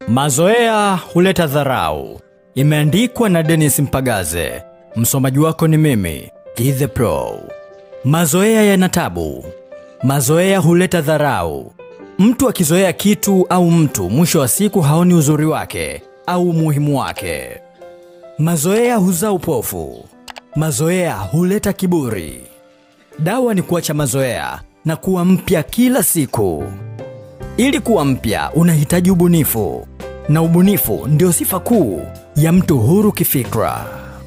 Mazoea huleta dharau. Imeandikwa na Dennis Mpagaze. Msomaji wako ni mimi, Githe Pro. Mazoea yana tabu. Mazoea huleta dharau. Mtu akizoea kitu au mtu, mwisho wa siku haoni uzuri wake au umuhimu wake. Mazoea huzaa upofu. Mazoea huleta kiburi. Dawa ni kuacha mazoea na kuwa mpya kila siku. Ili kuwa mpya unahitaji ubunifu, na ubunifu ndio sifa kuu ya mtu huru kifikra.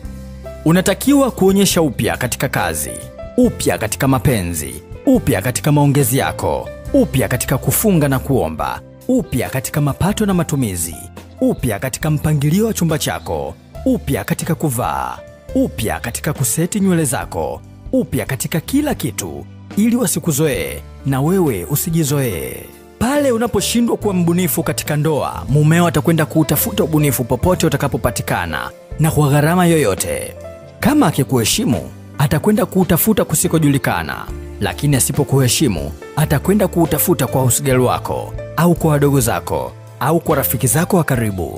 Unatakiwa kuonyesha upya katika kazi, upya katika mapenzi, upya katika maongezi yako, upya katika kufunga na kuomba, upya katika mapato na matumizi, upya katika mpangilio wa chumba chako, upya katika kuvaa, upya katika kuseti nywele zako, upya katika kila kitu, ili wasikuzoee na wewe usijizoee. Pale unaposhindwa kuwa mbunifu katika ndoa, mumeo atakwenda kuutafuta ubunifu popote utakapopatikana na kwa gharama yoyote. Kama akikuheshimu, atakwenda kuutafuta kusikojulikana, lakini asipokuheshimu, atakwenda kuutafuta kwa usigeli wako au kwa wadogo zako au kwa rafiki zako wa karibu.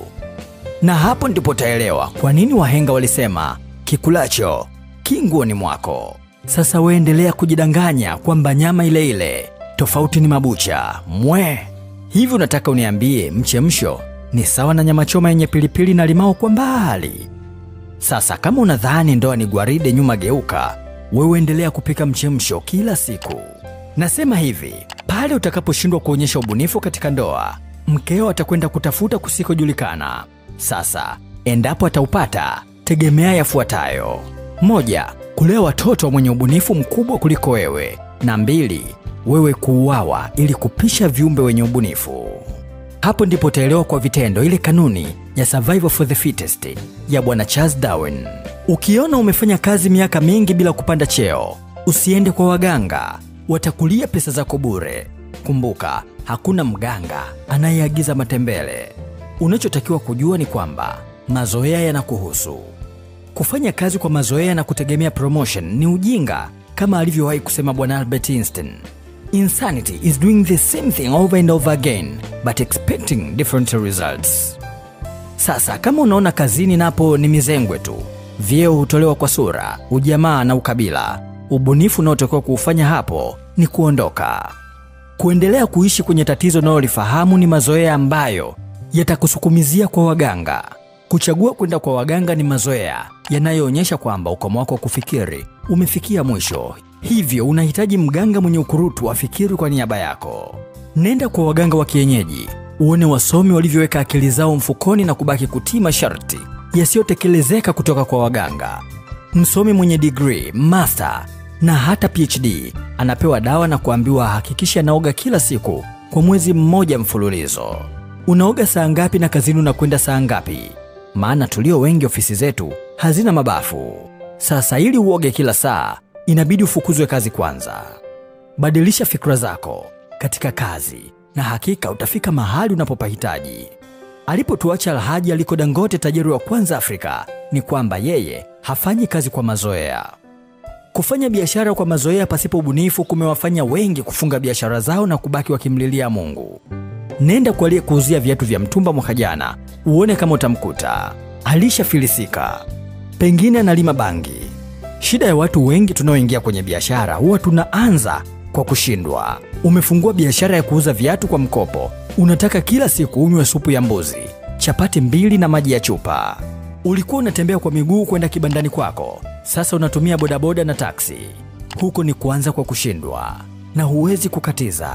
Na hapo ndipo utaelewa kwa nini wahenga walisema kikulacho kinguoni mwako. Sasa weendelea kujidanganya kwamba nyama ile ile, tofauti ni mabucha mwe. Hivi unataka uniambie mchemsho ni sawa na nyama choma yenye pilipili na limao kwa mbali? Sasa kama unadhani ndoa ni gwaride nyuma geuka, wewe endelea kupika mchemsho kila siku. Nasema hivi, pale utakaposhindwa kuonyesha ubunifu katika ndoa, mkeo atakwenda kutafuta kusikojulikana. Sasa endapo ataupata, tegemea yafuatayo: moja, kulea watoto mwenye ubunifu mkubwa kuliko wewe, na mbili, wewe kuuawa ili kupisha viumbe wenye ubunifu. Hapo ndipo utaelewa kwa vitendo ile kanuni ya survival for the fittest ya bwana Charles Darwin. Ukiona umefanya kazi miaka mingi bila kupanda cheo, usiende kwa waganga, watakulia pesa zako bure. Kumbuka, hakuna mganga anayeagiza matembele. Unachotakiwa kujua ni kwamba mazoea yanakuhusu. Kufanya kazi kwa mazoea na kutegemea promotion ni ujinga, kama alivyowahi kusema bwana Albert Einstein. Insanity is doing the same thing over and over again but expecting different results. Sasa kama unaona kazini napo ni mizengwe tu, vyeo hutolewa kwa sura, ujamaa na ukabila, ubunifu unaotakiwa kuufanya hapo ni kuondoka. Kuendelea kuishi kwenye tatizo unalolifahamu ni mazoea ambayo yatakusukumizia kwa waganga. Kuchagua kwenda kwa waganga ni mazoea yanayoonyesha kwamba ukomo wako wa kufikiri umefikia mwisho, hivyo unahitaji mganga mwenye ukurutu afikiri kwa niaba yako. Nenda kwa waganga wa kienyeji, uone wasomi walivyoweka akili zao mfukoni na kubaki kutii masharti yasiyotekelezeka kutoka kwa waganga. Msomi mwenye degree, master na hata PhD anapewa dawa na kuambiwa ahakikishe anaoga kila siku kwa mwezi mmoja mfululizo. Unaoga saa ngapi na kazini unakwenda saa ngapi? Maana tulio wengi ofisi zetu hazina mabafu. Sasa ili uoge kila saa, inabidi ufukuzwe kazi kwanza. Badilisha fikra zako katika kazi na hakika utafika mahali unapopahitaji. Alipotuacha Alhaji Aliko Dangote, tajiri wa kwanza Afrika, ni kwamba yeye hafanyi kazi kwa mazoea. Kufanya biashara kwa mazoea pasipo ubunifu kumewafanya wengi kufunga biashara zao na kubaki wakimlilia Mungu. Nenda kwa aliyekuuzia viatu vya mtumba mwaka jana, uone kama utamkuta alishafilisika, pengine analima bangi. Shida ya watu wengi tunaoingia kwenye biashara huwa tunaanza kwa kushindwa. Umefungua biashara ya kuuza viatu kwa mkopo, unataka kila siku unywe supu ya mbuzi, chapati mbili na maji ya chupa. Ulikuwa unatembea kwa miguu kwenda kibandani kwako, sasa unatumia bodaboda na taksi. Huko ni kuanza kwa kushindwa na huwezi kukatiza.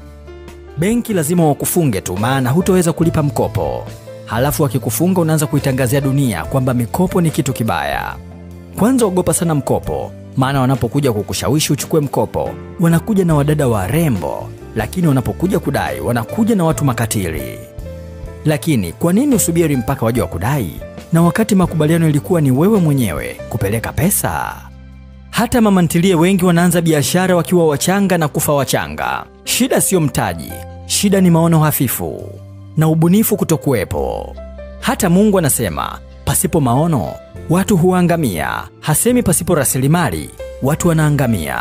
Benki lazima wakufunge tu, maana hutoweza kulipa mkopo. Halafu wakikufunga unaanza kuitangazia dunia kwamba mikopo ni kitu kibaya. Kwanza ogopa sana mkopo, maana wanapokuja kukushawishi uchukue mkopo, wanakuja na wadada warembo, lakini wanapokuja kudai wanakuja na watu makatili. Lakini kwa nini usubiri mpaka waje wakudai, na wakati makubaliano ilikuwa ni wewe mwenyewe kupeleka pesa? Hata mama ntilie wengi wanaanza biashara wakiwa wachanga na kufa wachanga. Shida siyo mtaji, shida ni maono hafifu na ubunifu kutokuwepo. Hata Mungu anasema pasipo maono watu huangamia, hasemi pasipo rasilimali watu wanaangamia.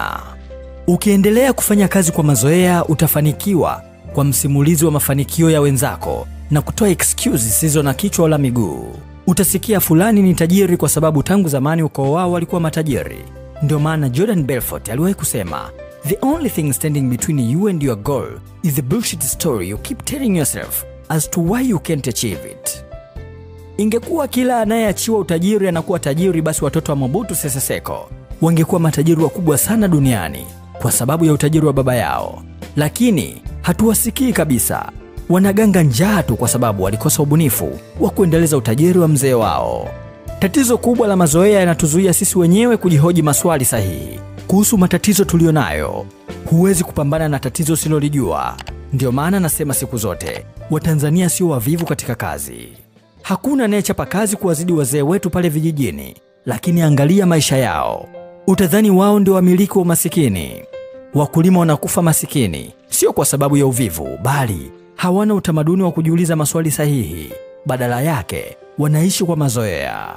Ukiendelea kufanya kazi kwa mazoea, utafanikiwa kwa msimulizi wa mafanikio ya wenzako na kutoa excuse zisizo na kichwa wala miguu. Utasikia fulani ni tajiri kwa sababu tangu zamani ukoo wao walikuwa matajiri. Ndio maana Jordan Belfort aliwahi kusema, the only thing standing between you and your goal is the bullshit story you keep telling yourself as to why you can't achieve it. Ingekuwa kila anayeachiwa utajiri anakuwa tajiri, basi watoto wa Mobutu Sese Seko wangekuwa matajiri wakubwa sana duniani kwa sababu ya utajiri wa baba yao, lakini hatuwasikii kabisa. Wanaganga njaa tu kwa sababu walikosa ubunifu wa kuendeleza utajiri wa mzee wao. Tatizo kubwa la mazoea yanatuzuia sisi wenyewe kujihoji maswali sahihi kuhusu matatizo tuliyo nayo. Huwezi kupambana na tatizo usilolijua. Ndio maana nasema siku zote, Watanzania sio wavivu katika kazi. Hakuna anayechapa kazi kuwazidi wazee wetu pale vijijini, lakini angalia maisha yao, utadhani wao ndio wamiliki wa umasikini. Wakulima wanakufa masikini, sio kwa sababu ya uvivu, bali hawana utamaduni wa kujiuliza maswali sahihi. Badala yake wanaishi kwa mazoea.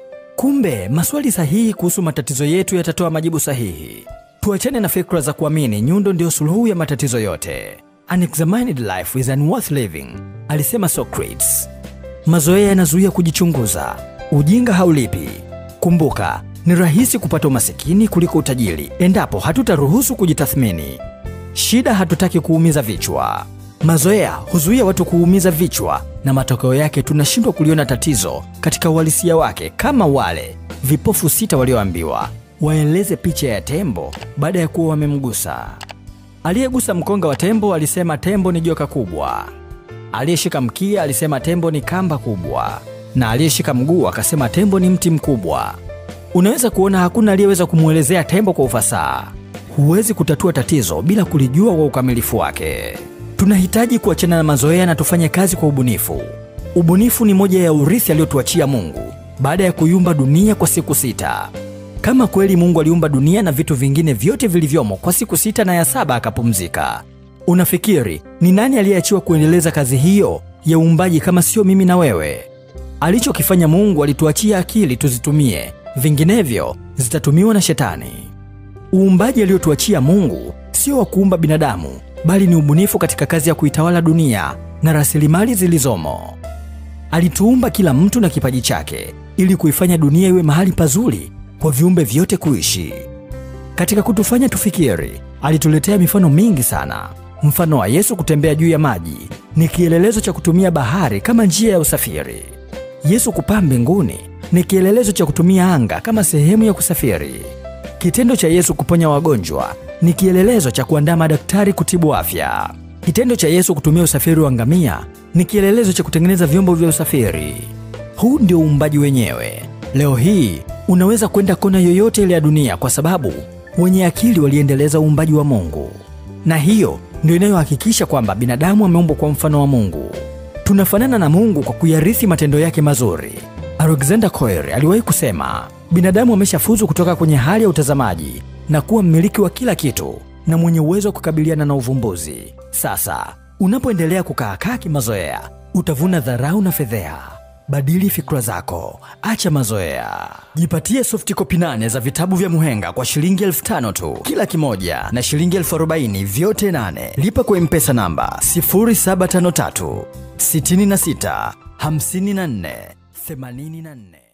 Kumbe maswali sahihi kuhusu matatizo yetu yatatoa majibu sahihi. Tuachane na fikra za kuamini nyundo ndio suluhu ya matatizo yote. An examined life is unworth living, alisema Socrates. Mazoea yanazuia kujichunguza. Ujinga haulipi. Kumbuka, ni rahisi kupata umasikini kuliko utajiri endapo hatutaruhusu kujitathmini. Shida hatutaki kuumiza vichwa. Mazoea huzuia watu kuumiza vichwa, na matokeo yake tunashindwa kuliona tatizo katika uhalisia wake, kama wale vipofu sita walioambiwa waeleze picha ya tembo baada ya kuwa wamemgusa. Aliyegusa mkonga wa tembo alisema tembo ni joka kubwa. Aliyeshika mkia alisema tembo ni kamba kubwa, na aliyeshika mguu akasema tembo ni mti mkubwa. Unaweza kuona hakuna aliyeweza kumwelezea tembo kwa ufasaha. Huwezi kutatua tatizo bila kulijua kwa ukamilifu wake. Tunahitaji kuachana na mazoea na tufanye kazi kwa ubunifu. Ubunifu ni moja ya urithi aliyotuachia Mungu baada ya kuiumba dunia kwa siku sita. Kama kweli Mungu aliumba dunia na vitu vingine vyote vilivyomo kwa siku sita na ya saba akapumzika, unafikiri ni nani aliyeachiwa kuendeleza kazi hiyo ya uumbaji kama sio mimi na wewe? Alichokifanya Mungu, alituachia akili tuzitumie, vinginevyo zitatumiwa na Shetani. Uumbaji aliotuachia Mungu sio wa kuumba binadamu, bali ni ubunifu katika kazi ya kuitawala dunia na rasilimali zilizomo. Alituumba kila mtu na kipaji chake ili kuifanya dunia iwe mahali pazuri kwa viumbe vyote kuishi. Katika kutufanya tufikiri, alituletea mifano mingi sana. Mfano wa Yesu kutembea juu ya maji ni kielelezo cha kutumia bahari kama njia ya usafiri. Yesu kupaa mbinguni ni kielelezo cha kutumia anga kama sehemu ya kusafiri. Kitendo cha Yesu kuponya wagonjwa ni kielelezo cha kuandaa madaktari kutibu afya. Kitendo cha Yesu kutumia usafiri wa ngamia ni kielelezo cha kutengeneza vyombo vya usafiri. Huu ndio uumbaji wenyewe. Leo hii unaweza kwenda kona yoyote ile ya dunia kwa sababu wenye akili waliendeleza uumbaji wa Mungu, na hiyo ndio inayohakikisha kwamba binadamu ameumbwa kwa mfano wa Mungu. Tunafanana na Mungu kwa kuyarithi matendo yake mazuri. Alexander Koyer aliwahi kusema, binadamu ameshafuzu kutoka kwenye hali ya utazamaji na kuwa mmiliki wa kila kitu na mwenye uwezo wa kukabiliana na uvumbuzi. Sasa unapoendelea kukaakaa kimazoea, utavuna dharau na fedheha. Badili fikra zako, acha mazoea. Jipatie soft copy nane za vitabu vya Muhenga kwa shilingi elfu tano tu kila kimoja na shilingi elfu arobaini vyote nane. Lipa kwa mpesa namba 0753 66 54 84.